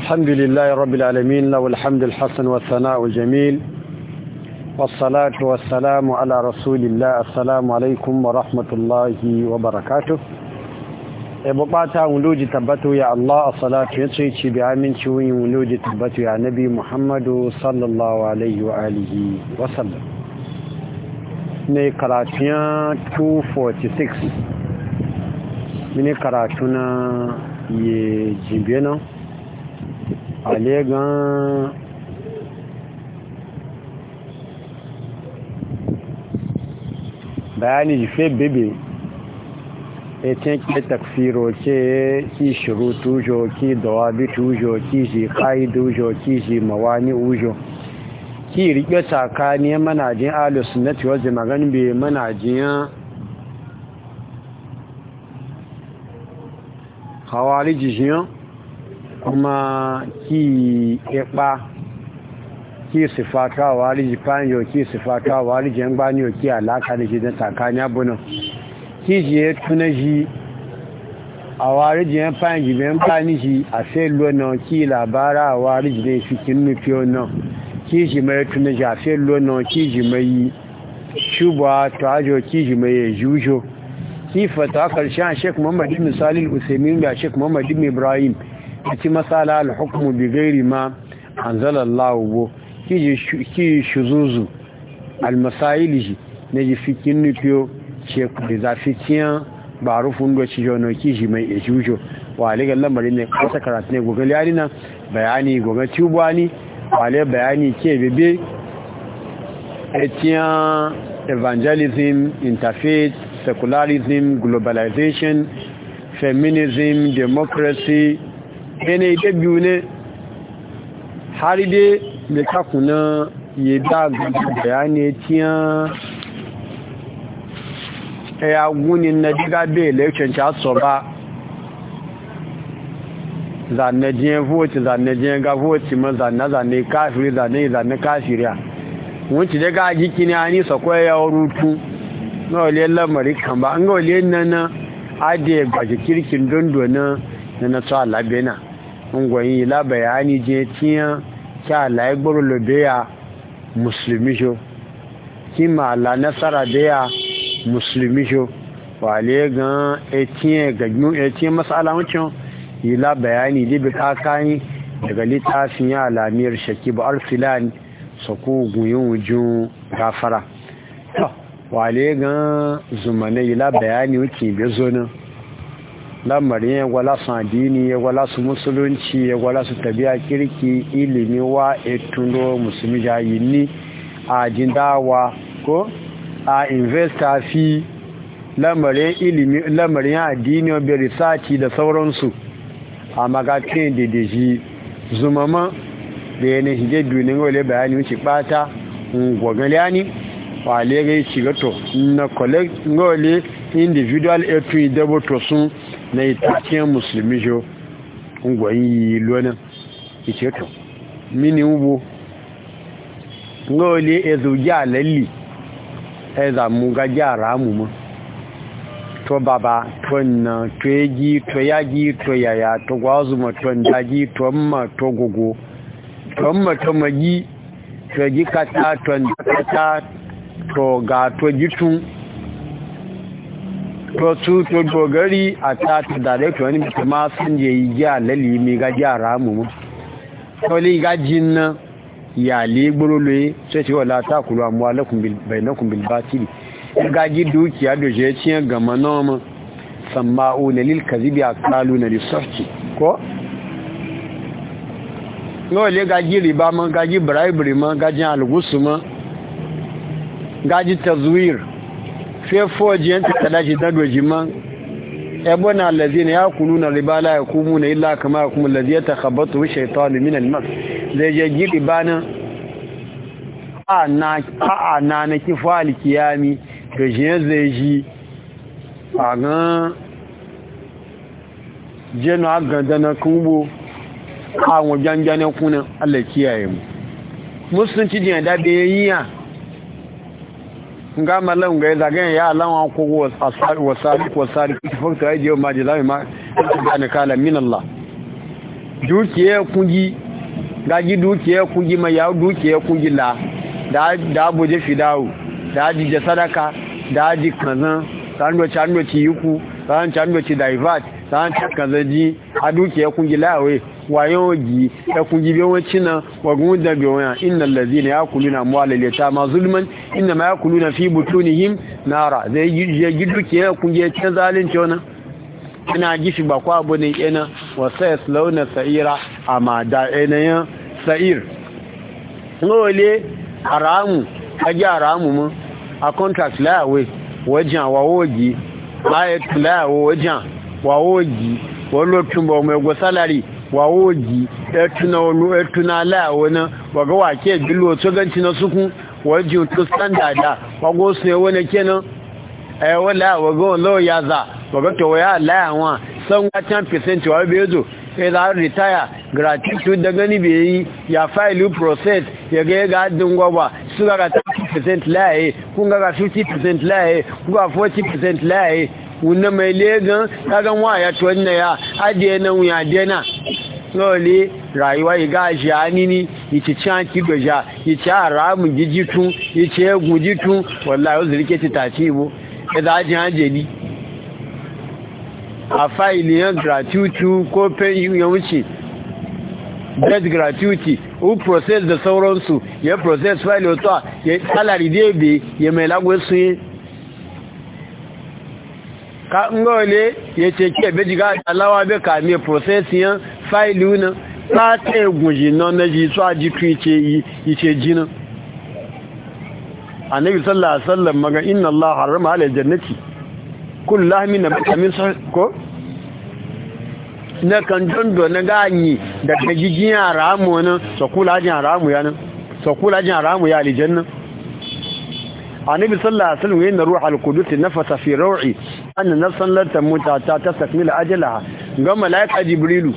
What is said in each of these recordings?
الحمد لله رب العالمين له الحمد الحسن والثناء الجميل والصلاة والسلام على رسول الله السلام عليكم ورحمة الله وبركاته bukata wuluji tabbatu ya Allah a salatu ya ce ci bi aminci wuyin wuluji tabbatu ya nabi Muhammadu sallallahu alaihi wa alihi wa sallam ne karatuyan 246 mini karatu na ye jibe nan a legan bayani jife bebe etin ki takfiro ce ki shiru tujo ki dawabi tujo ki ji kaidu jo ki ji mawani ujo ki rike tsakani manajin ahlus sunnati wal jama'a be manajin hawariji jiyan kuma ki ipa ki sifatu hawariji panyo ki sifatu hawariji yan gbani ki alaka da shi da tsakani abunan kíjìyẹ túnná yí àwáríjìyàn fáìjì bẹ́ ń bá ní yí àfẹ́ lọ́nà kí làbára àwáríjìyàn fi kí nínú fi ọ̀nà kíjì mẹ́ túnná yí àfẹ́ lọ́nà kíjì mẹ́ yí ṣùgbọ́ àtọ́ àjọ kíjì mẹ́ yẹ yújọ kí fata karshen a sheik muhammad ibn salil usaimin da sheik muhammad ibn ibrahim a ci matsala al-hukumu bi gairi ma anzalallahu bo ki shuzuzu al-masayili na ji fi kin nufiyo da zafi tiyan ba rufin doci jono kishi mai ejujo wa aligar lamarin ne kasa karatu ne gogon yari nan bayani gogon tubuwa ni wale bayani ke bebe etiyan evangelism interfaith secularism globalization feminism democracy ene ide biyu ne har dai da kakuna yi da bayani tiyan ya gunin na diga bai election ta so ba zanne jiyan vote zanne jiyan ga vote ma zanne zanne kafiri zanne zanne kafiriya wunci daga jiki ne ani sako ya rutu na wale lamari kan ba an ga wale nan ade gbaje kirkin dondo na na na to alabena ngwayin la bayani je tiyan kya la igboro lobe ya musulmi jo kima la nasara da ya musulmi jo wale gan etiyen gajmu etiyen masala wancan yi la bayani da bi kakani daga littafin ya alamiyar shaki ba arfilan su ku guyin wujin gafara wale gan zumane yi la bayani wuce bi zonin lamarin ya gwala su addini ya gwala su musulunci ya gwala su tabiya kirki ilimi wa etundo musulmi jayini a jindawa ko a investor fi lamarin ilimi lamarin addini obi risaci da sauransu a magatin da da shi zumama da yana hige dunin wale bayani wuce bata gwagwaliyani wale gai shiga to na collect wale individual etu idabo to sun na itakiyar musulmi jo ngwayi lona ice to mini ugbo wale ezogi alalli ẹza mú gájá àràmù mọ́ tó bàbá tó nà tó yagi tó yagi tó yaya tó gwazuma tó ndaji tó mma tó gogo tó mma tó magi tó ji kata tó ndakata to ga to jitun to su to dogari a ta ta dare to wani mutum ma sun je yi ji alali mai gaji àràmù mọ́ tó lè gajin nan iyalai gburulu sai ce wala ta kulu amma bainakun bilbatili gaji dukiya da je ciye gama noma samma'u na lil kazibi a kalu na lissofi ko? wale gaji riba ma gaji bribery ma gaji algusu ma gaji tazwir fefo jiyanta kadashi dadoji ma ebona allazina yakuluna riba la yakumuna illa kama yakumu allazi yatakhabatu shaytanu min al-mas zai je gidi bana a na a na na kifali kiyami to je zai ji a ga jenu aganda na kubo a wajen jane kuna Allah kiyaye mu musulunci jin da be yiya nga malan ga zagayen ya alawa ko wasari wasari fakta ya jiyo maji lami ma gane kala min Allah dukiya kungi gaji dukiya kungi mai yawo dukiya kungi la da abuje fidawo da ajije sadaka da aji kanzan sandoci sandoci yuku sandoci sandoci divert sandoci kanzaji a dukiya kungi lawe wayo gi da kungi biyo wacina wa gundan biyo ya innal ladina yakuluna amwalal yatama zulman inma yakuluna fi butunihim nara zai yi dukiya kungi ta zalunci wannan ina gishi ba kwa abu ne ina wasa ya launa sa'ira a ma da yanayin sa'ir nole haramu agi haramu mu a contract layawai wajen wawogi ayat layawo wajen wawogi wani ba mai gwa salari wawogi etuna wani etuna layawo na waga wake bilo tsoganci na sukun wajen to standarda wago su ne wani kenan ẹ̀wọ́ láàwọ̀ gọ́n lọ́wọ́ ya za wọ̀gọ́tọ̀ wọ́n yá láàwọn sọ́nwá 10% wà bí ẹzọ ẹ̀dà retire gratuity daga níbi èyí ya fáìlú process yẹgẹ́ ga dín gwagwa su gaga 30% láàyè kún gaga 50% láàyè kún gaga 40% láàyè wunna mai legan kagan waya to wannan ya adiye nan wuya dena lole rayuwa yi gashi a nini ici can kido ja ici a ramu jijitu ici egun jitu wallahi o zirike ti taci ibo ẹ̀dà ajé ajẹ́lì a fáìlì yẹn gratuity ko pen ya wuce death gratuity o process da sauransu ya process file otu ya salary debe ya mai lagos sun yi ka ngole ya ce ki ebe jiga alawa be ka mi process yan file na ta ta egunji na na ji so ajitu ice ice jinin annabi sallallahu alaihi wasallam maga inna Allah harrama ala jannati kullu lahmin nabata min ko na kan dondo na ganyi da gajijin haramu nan so kula jin haramu ya nan so kula jin haramu ya aljanna annabi sallallahu alaihi wasallam yana ruhul qudus nafasa fi raw'i anna nafsan lan tamuta ta tastakmila ajalaha ga malaika jibrilu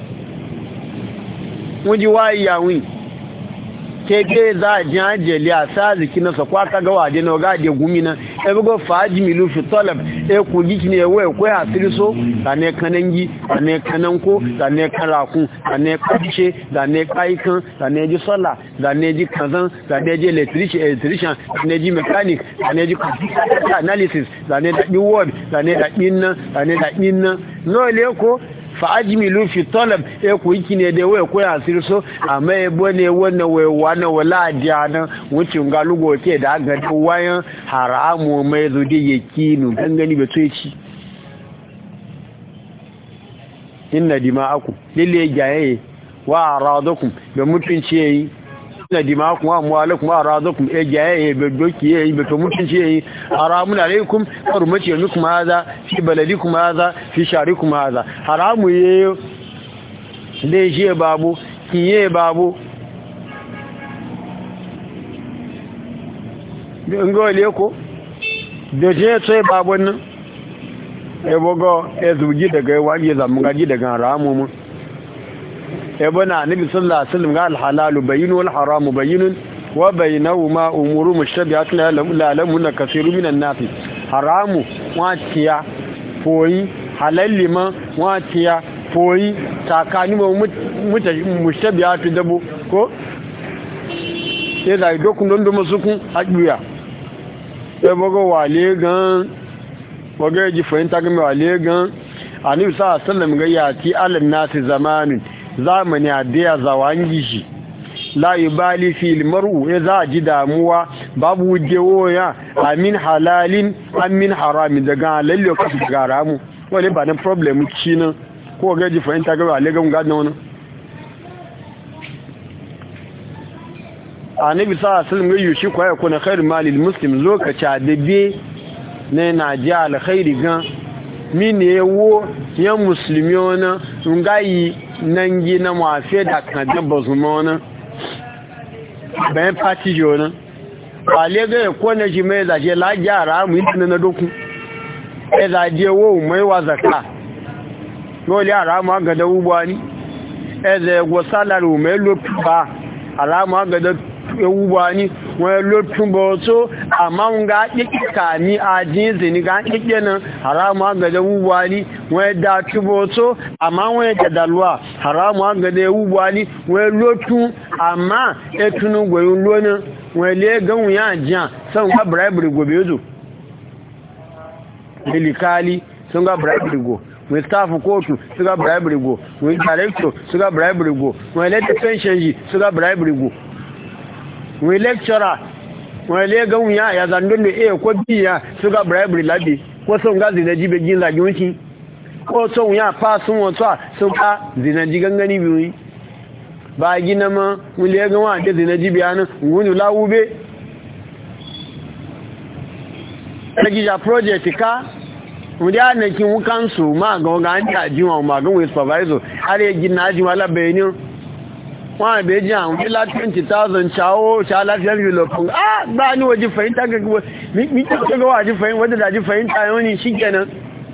wuji wayi yawin keke za a jin ajiyali a sa ziki na sakwa ka ga waje na ga de gumi na e bugo faji milu fi talab e ku giki ne we ko ya tiriso da ne kanangi da ne kananko da ne karaku da ne kace da ne kaikan da ne ji salla da ne ji kazan da ne ji electrician electrician da ne ji mechanic da ne ji computer analysis da ne da bi word da ne da bin nan da ne da bin nan no le ko fa'ajmilu fi talab e ku yiki ne da waya ko yasir so amma e bone wannan waya wannan wala diana wucin ga lugo ke da ga wayan haramu mai zudi yakinu gangani be to ci inna dima'akum lille jaye wa aradakum da mutunci yayi inna dima'akum wa amwalakum wa aradakum e jaye be doki yayi be to mutunci yayi haramun alaikum hurmati yamikum hadha fi baladikum hadha fi sharikum hadha haramu yayi dai je babu kiye babu ngole ko da je sai babu nan ebogo ezugi daga wani zamu gaji daga haramu mu ebona nabi sallallahu alaihi wasallam ga alhalalu bayyinu wal haramu bayyinun wa bainahuma umuru mushtabihatun la lamun kaseeru minan nas haramu watiya foyi halalli ma watiya foyi takani mu mushtabihatu dabo ko sai da dokun don do masukun aduya ebogo wale gan waga ji fahimta game wa legan annabi sa sallam ga yati alal nasi zamanin zamani a da zawangi shi la yubali fil mar'u ya za ji damuwa babu wujewo ya amin halalin amin haramin daga lalle ka su daga haramu wani ba na problem ci nan ko ga ji fahimta game wa legan ga nan annabi sa sallam ga yushi ko ya kuna khair malil muslim lokaci da be ne na ji alkhairi gan mini ewo ya musulmi ona ngayi nan gi na mafe da kan dabba zuma ona bayan fati ji ona wale ga ya kone ji mai zaje la gyara mu yi na doku ya zaje wo mai wa zaka dole yara ma ga da ubuwa ni ya zai go salaru mai lopi ba alama ga da ewuwa ni wọ́n ló túnbọ̀ tó àmá ń ga kíkà ní àjíǹsì ní ga kíkẹ́ na haramu agada ewuwa ni wọ́n dá túnbọ̀ tó àmá wọ́n jẹ̀dàlúwà haramu agada ewuwa ni wọ́n ló tún àmá ẹtùnú gbẹ̀yìn lónà wọ́n lé gánwù yá jíà sọ́n ga bribery gobe zo milikali sun ga bribery go wọ́n staff kóòtù suga bribery go wọ́n director suga bribery go wọ́n elected pension yìí suga bribery go wọ́n lecturer wọ́n lé gánwù yá ya zandun da iya ko biya suga bribery labi ko sun ga zinaji bai gin zagi wuki ko sun ya fa sun wata sun ka zinaji gangani biyu ba gina ma wọ́n lé gánwà da zinaji biya nan wọ́n lawube Nagija project ka wùdí ànàkí wọ́n káńsù máa gan ọgá ní àjíwọ̀n magan with supervisor àrí gina àjíwọ̀n alábẹ̀ẹ́ ní wọ́n àbẹ́jì àwọn ilá 20,000 ṣàwó ṣàlàfíà ìlọ̀pùn ah gbá ní wọ́n fahimta gaggawa mítí tó wà jí fahimta wadda da jí fahimta yau ne shi kenan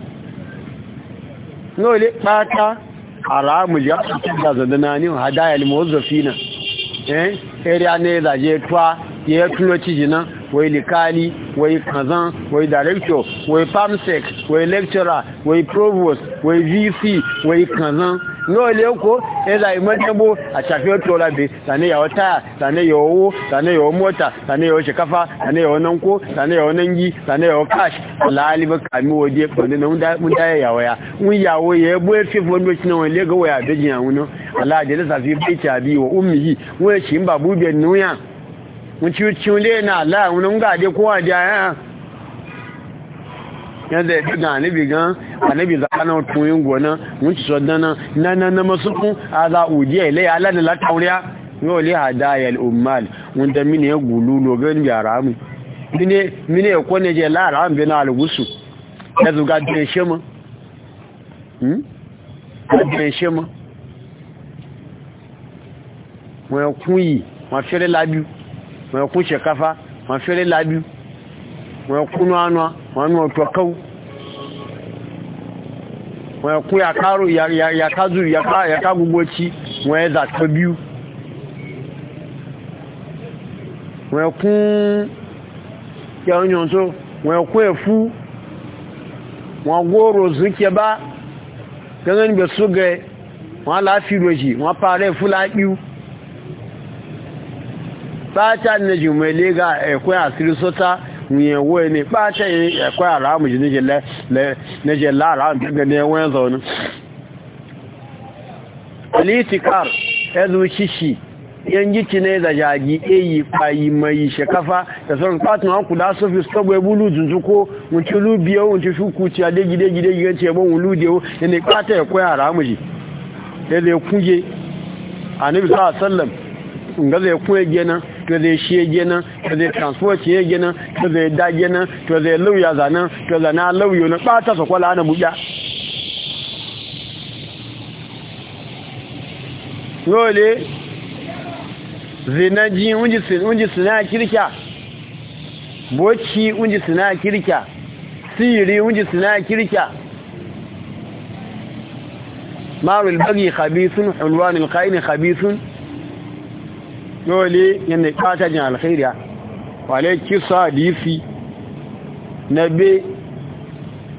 lóòlé pátá ara mu ya fi da zadana ní hadaya limozofina eh area ne zaje tuwa ya tuno cijina wai likali wai kazan wai director wai pamsec wai lecturer wai provost wai vc wai kazan náà lè kó ẹ̀dà ìmọ́tẹ́bó àṣàfihàn tó lábẹ́ tàní yàwó táyà tàní yàwó owó tàní yàwó mọ́ta tàní yàwó ṣekafa tàní yàwó nánkó tàní yàwó nángí tàní yàwó cash láàlìbẹ̀ kàmí waje pẹ̀lú na mun dáyà yàwó ya mun yàwó ya bó ya fífọ́ ní oṣù náà lè gawaya àbẹ́jì àwọn náà aláàjẹ́ lẹ́sà fi bẹ́ẹ̀ tí a bí wa ummi yìí wọ́n ṣì ń bàbú bẹ̀ núyà wọ́n ci ci lé na aláà wọn ń gàdé kó wà dí ayá yadda ya fi ga anibi gan anibi zakanar tuyin gona mun ci sodana na na na masukun a za udiya ilai ala da latauriya yau le hadaya al'ummal wanda mini ya gulu logan yara mu mini ya kone je lara an bi na algusu ya zuga din shema hmm din shema wọn kún yìí wọn fẹ́rẹ́ lábíu wọn kún ṣẹ̀káfá wọn fẹ́rẹ́ lábíu wọn kúnnú ánúà wọn nù ọ̀tọ̀ káwù wọn kún yàkárò yàkázù yàká gbogbo tí wọn ẹ̀ zàtọ̀ bíu wọn kún yàwóyàn tó wọn kún ẹ̀fú wọn góòrò zúkẹ bá gẹ́gẹ́ níbẹ̀ sógẹ wọn láàfí rojì wọn pààrẹ fúlápíu pátá ní jùmọ̀lé ga ẹ̀kọ́ àsírí sọ́tá ìyẹ̀wó ẹni pátá ẹ̀kọ́ àràmù jù níjẹ̀ láàrá gẹ́gẹ́ ní ẹwọ́n zọ̀nù politikar ẹzù ṣíṣì yan jiki ne da jagi eyi payi mai shekafa da sauran katon haku da sofi stogbo ebulu zunzuko wunci lubiyo wunci shuku ci a degide gide gide ce bon wulu dewo yana kata ya koya haramu ji ya zai kuje a nabi sa sallam nga zai kuwa gina to zai shi gina to zai transport ya gina to zai da gina to zai lauya zana to zana lauyo na ɓata sa kwala ana buɗa yole zinaji unji suna kirkya boci unji suna kirkya siri unji suna kirkya marul bagi khabisun hulwanul qaini khabisun dole yana kata jin alkhairiya wale kisa hadisi na be